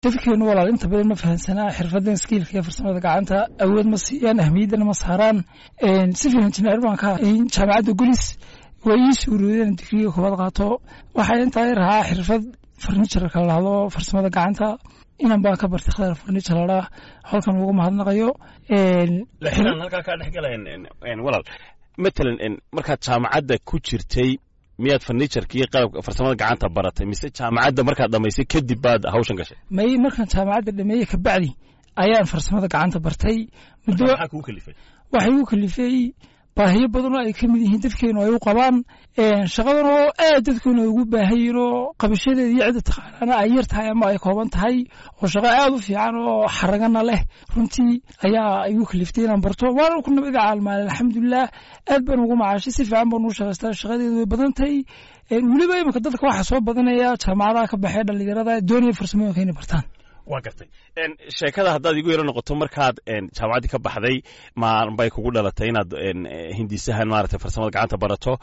dadkeenu walaal inta badan ma fahansanaa xirfadan skiilka iyo farsamada gacanta awood ma siiyaan ahmiyaddana ma saaraan civil engineer baan ka jaamacadda gulis waa ii suuroodeen digriga koobaad qaato waxaa intaa i rahaa xirfad farniturka la dhahdo farsamada gacanta inan baan ka bartay khadar farnitur ladhaa halkan ugu mahadnaqayo laakiin aan halkaa kaa dhex galayn walaal matalan markaad jaamacadda ku jirtay miyaad farniturka iyo qalabka farsamada gacanta baratay mise jaamacadda markaad dhamaysay kadib baad hawshan gashay may markaan jaamacadda dhameeyey kabacdi ayaan farsamada gacanta bartay muddo maxaa kugu kalifay waxay u kalifay baahiyo badan oo ay ka mid yihiin dadkeenu ay u qabaan shaqadan oo aad dadkeenu ay ugu baahayiin oo qabashadeeda iyo cidda taqaanaana ay yar tahay ama ay kooban tahay oo shaqo aad u fiican oo xaragana leh runtii ayaa igu kaliftay inaan barto waana ku nabada caalmaale alxamdulilah aad baan ugu macaashay si fiican baan ugu shaqaystaa shaqadeedu way badan tahay weliba imika dadka waxaa soo badanaya jaamacadaha ka baxee dhallinyarada doonaya farsamooyinka inay bartaan waa gartay sheekada haddaad igu yaro noqoto markaad jaamacaddii ka baxday mabay kugu dhalatay inaad hindisahan maaragtay farsamada gacanta barato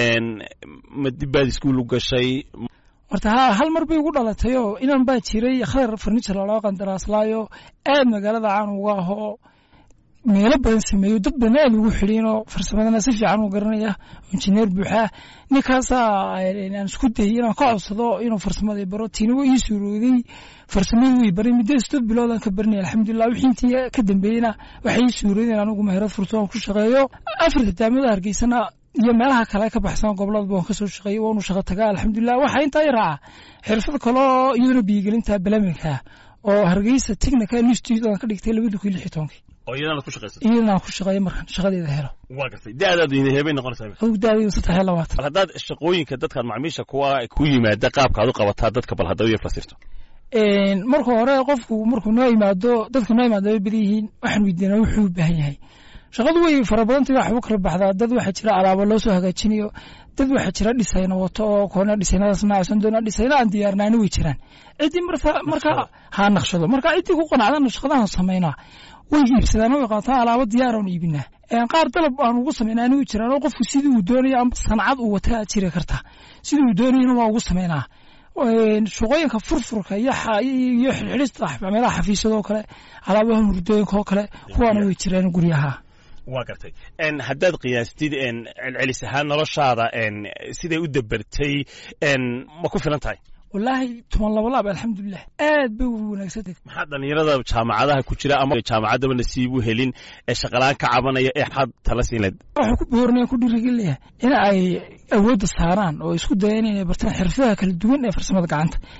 ma dib baad iskuul u gashay horta ha hal mar bay ugu dhalatay oo inan baa jiray khadar farnitur laloo qandaraaslaayo aad magaalada caan uga ahoo meelo badan sameeyo dad badan aad ugu xidhiin oo farsamadana si fiican u garanaya injineer buuxaa ninkaasaa aan isku dayay inaan ka codsado inuu farsamada baro tiina waa ii suurooday farsamada way baray muddo sidoo biloodaan ka baranaya alxamdulilah wixii intii ka dambeeyena waxay ii suurooday in anigu meherad furto aan ku shaqeeyo afarta daamada hargeysana iyo meelaha kale ka baxsan gobolada waan kasoo shaqeeyey waanu shaqo tagaa alxamdulilah waxaa intaa i raaca xirfad kaloo iyaduna biyigelinta balaminka oo hargeysa technical institute aan ka dhigtay labada kun iyo lix iyo tobankii oo iyadana ku shaqaysatay iyadana aan ku shaqeeyo markaan shaqadeeda helo waa gartay da-daadu heebay noqonaysaa adugu da-daydu saddex iyo labaatan bal haddaad shaqooyinka dadkaad macmiisha kuwa ku yimaada qaabkaad u qabataa dadka bal haddaw iyo fasirto marka hore qofku markuu noo yimaado dadka noo yimaado way badan yihiin waxaan weydiinaa wuxuu u baahan yahay shaqadu way fara badantay wax u kala baxdaa dad waxaa jira alaabo loo soo hagaajinayo dad waxaa jira dhisayna wato oo koona dhisaynadaas naacsan doona dhisayna aan diyaarnaani way jiraan ciddii marka marka ha naqshado marka ciddii ku qanacdana shaqadahan samaynaa way iibsadaan way qaataan alaabo diyaar aan iibinaa qaar dalab aan ugu samaynaa anigu jiraan oo qofku sidii uu doonayo ama sancad uu wata aad jiri karta sidii uu doonayana waa ugu samaynaa shaqooyinka furfurka iyo iyo xidhxidhista meelaha xafiisyadoo kale alaabaha hurdooyinka oo kale kuwaana way jiraan guryaha waa gartay haddaad qiyaastid celcelis ahaan noloshaada siday u dabartay ma ku filan tahay wallaahi toban laba laab alxamdulilah aad bay u wanaagsantay maxaa dhallinyarada jaamacadaha ku jira ama jaamacaddaba nasiib u helin ee shaqalaan ka cabanaya ee maxaad tala siin lahayd waxaa ku boornaya ku dhiirigelinayaa in ay awoodda saaraan oo isku dayaan inay bartaan xirfadaha kala duwan ee farsamada gacanta